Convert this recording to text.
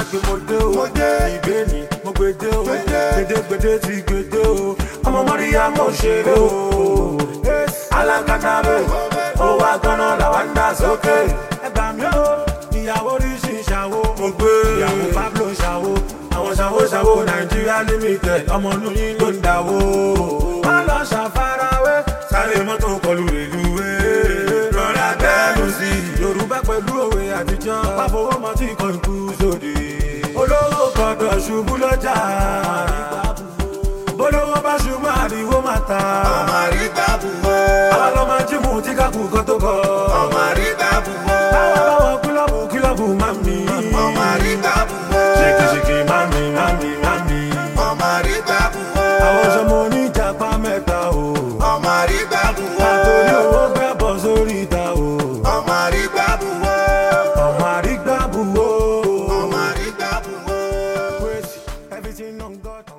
pé mo dé o ìgbé ni mo gbé dé o gbèdégbèdé ti gbé dé o ọmọ mọ́ríyá mo ṣeré o alákàtàbẹ̀ ó wá gánà làwọn ń dà sókè ẹgbà mi o ìyàwó ríṣì ṣàwó mo gbé ìyàwó pablo ṣàwó àwọn ṣàwó ṣàwó nàìjíríà limited ọmọ inú yín ló ń dàwó má lọ ṣàfarawé sáré mọ́tò kọlu rèlúwé rọra bẹ́ẹ̀lù sí i yorùbá pẹ̀lú òwe àtijọ́ pàfọwọ́ mọ́ tí kò ikú sóde olówó gbọdọ̀ ṣubú lọ́jà bólówó bá ṣubú àríwó máa ta ọmọ àrígbá bùwọ́ àwọn ọlọ́mọ jímù tí kákù kan tó kọ ọmọ àrígbá bùwọ́ báwa báwọn kílọ̀bù kílọ̀bù máa mi ọmọ àrígbá bùwọ́ ṣèkìṣèkì máa mi máa mi máa mi ọmọ àrígbá bùwọ́ àwọn ọ̀ṣọ́mọ oníjàpá mẹ́ta o ọmọ àrígbá bùwọ́ àtòrí owó gbẹ́bọ̀ sórí ìta o ọmọ àrígbá bùwọ́ ọmọ àrígbàbù o. ọmọ àrígbá bùwọ́. Praise everything on God.